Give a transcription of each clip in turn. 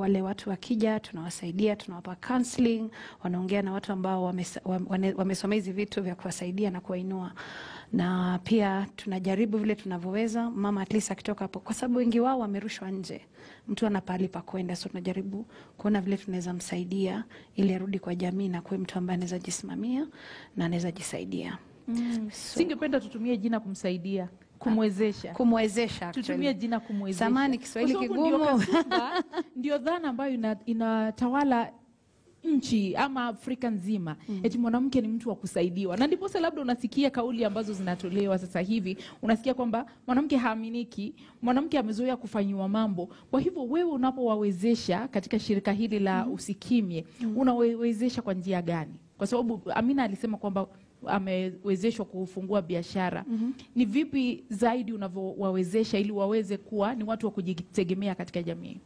wale watu wakija, tunawasaidia, tunawapa counseling, wanaongea na watu ambao wamesa- wame- wamesomea hizi vitu vya kuwasaidia na kuwainua, na pia tunajaribu vile tunavyoweza, mama at least akitoka hapo, kwa sababu wengi wao wamerushwa nje, mtu ana pahali pa kwenda, so tunajaribu kuona vile tunaweza msaidia ili arudi kwa jamii na kuwe mtu ambaye anaweza jisimamia na anaweza jisaidia, Mm. So- Singependa tutumie jina kumsaidia, kumwezesha. kumwezesha Tutumie actually. jina kumwezesha. Samahani, Kiswahili Kwa sababu ndio kigumu. kasumba, ndio dhana ambayo ina- inatawala nchi ama Afrika nzima eti mwanamke ni mtu wa kusaidiwa, na ndiposa labda unasikia kauli ambazo zinatolewa sasa hivi, unasikia kwamba mwanamke haaminiki, mwanamke amezoea kufanyiwa mambo. Kwa hivyo wewe unapowawezesha katika shirika hili la Usikimye, unawawezesha kwa njia gani? Kwa sababu Amina alisema kwamba amewezeshwa kufungua biashara. Ni vipi zaidi unavyowawezesha ili waweze kuwa ni watu wa kujitegemea katika jamii?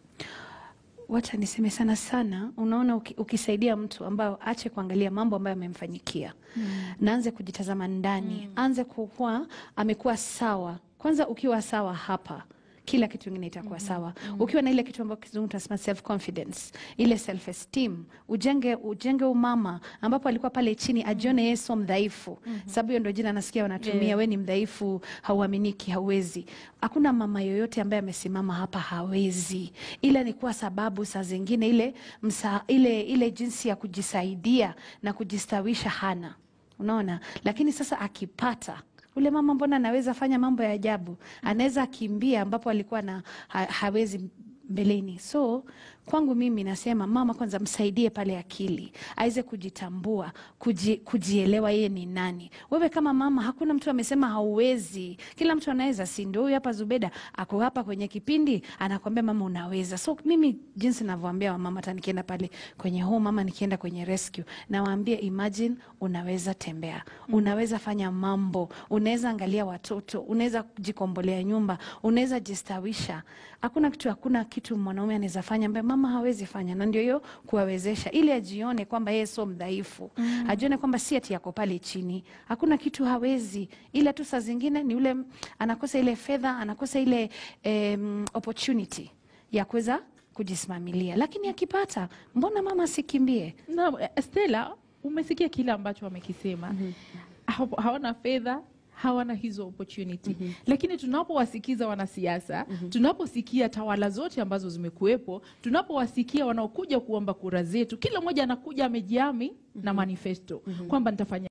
Wacha niseme sana sana, unaona uki, ukisaidia mtu ambao ache kuangalia mambo ambayo amemfanyikia na anze kujitazama ndani, anze kukuwa amekuwa sawa. Kwanza ukiwa sawa hapa kila kitu kingine itakuwa sawa. Ukiwa na ile kitu ambayo kizungu tunasema self confidence, ile self esteem, ujenge ujenge umama ambapo alikuwa pale chini ajione yeye sio mdhaifu. Sababu hiyo ndio jina nasikia wanatumia, Yeah. we ni mdhaifu, hauaminiki, hauwezi. Hakuna mama yoyote ambaye amesimama hapa hawezi, ila ni kwa sababu saa zingine ile, msa, ile, ile jinsi ya kujisaidia na kujistawisha hana, unaona. Lakini sasa akipata ule mama, mbona anaweza fanya mambo ya ajabu, anaweza kimbia ambapo alikuwa na ha, hawezi mbeleni. So kwangu mimi nasema mama kwanza msaidie pale akili aweze kujitambua, kuji, kujielewa yeye ni nani. Wewe kama mama, hakuna mtu amesema hauwezi, kila mtu anaweza. Si ndio? Huyu hapa Zubeda ako hapa kwenye kipindi anakwambia mama unaweza. So mimi jinsi navyoambia wamama, hata nikienda pale kwenye home mama, nikienda kwenye rescue, nawaambia imagine, unaweza tembea, unaweza fanya mambo, unaweza angalia watoto, unaweza jikombolea nyumba, unaweza jistawisha. Hakuna kitu, hakuna kitu mwanaume anaweza fanya ambaye mama hawezi fanya, na ndio hiyo kuwawezesha, ili ajione kwamba yeye sio mdhaifu, ajione kwamba si ati yako pale chini, hakuna kitu hawezi, ila tu saa zingine ni ule anakosa ile fedha, anakosa ile em, opportunity ya kuweza kujisimamilia, lakini akipata, mbona mama asikimbie? Na eh, Stella, umesikia kile ambacho wamekisema. Ha- Hawana fedha hawana hizo opportunity lakini tunapowasikiza wanasiasa tunaposikia tawala zote ambazo zimekuwepo tunapowasikia wanaokuja kuomba kura zetu kila mmoja anakuja amejiami na manifesto kwamba nitafanya